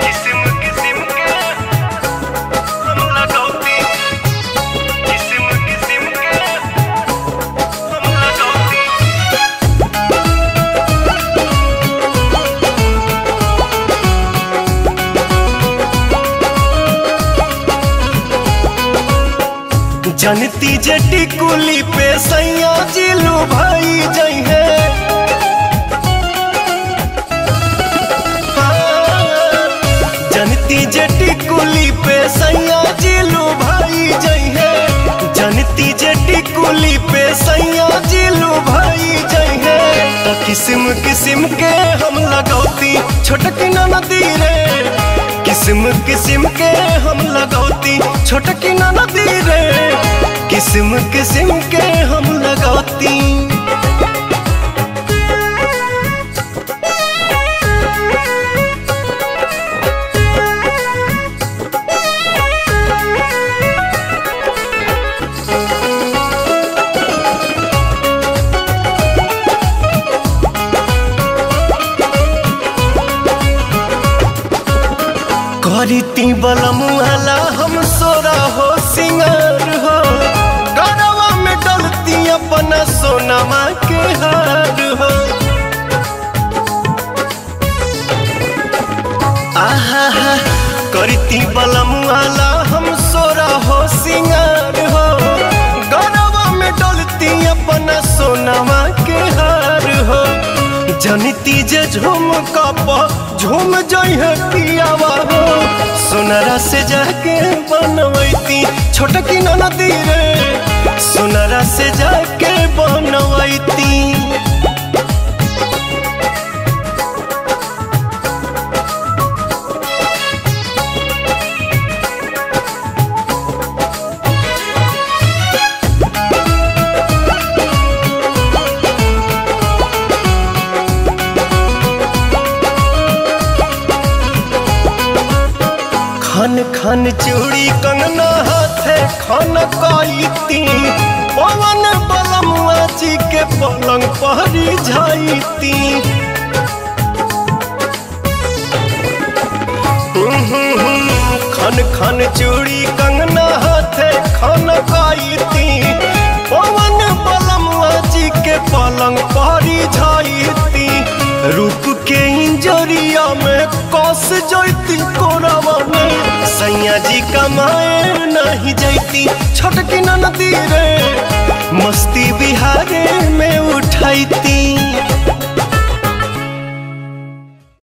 किस्म किस्म के हम लगौती किस्म किस्म के हम लगौती जनती जटी कुली पे सैया जिलू भाई जई है जनती जटी कुली पे सैया जिलू भाई जई है जनती जटी कुली पे सैया जिलू भाई जई है तो किस्म किस्म के हम लगौती छोटकी नदी रे किस्म किस्म के हम लगौती छोटकी नदी रे किस्म किस्म के हम लगौती करीती बलमुआला हम सोरा हो सिंगार हो गरवा में डलती अपना सोनमा के हार हो आहा हा करती बलमुआला हम सोरा हो सिंगार हो गरवा में डलती अपना सोनमा के हार हो जनिती जे झूम कप झूम जइहे पियावा हो सोनरा से जाके बनवैती छोटकी नदी रे सोनरा से जाके बनवैती खन खन चूड़ी कंगना हाथे खन कईती पवन बलमुआ जी के पलंग पहरी जाईती खन खन चूड़ी कंगना हाथे खन कईती पवन बलमुआ जी के पलंग पहरी जाईती रूप के इंजरिया में कस जैती कोरावा में सैया जी कमाए नहीं जैती छोटकी नदी रे मस्ती बिहारे में उठैती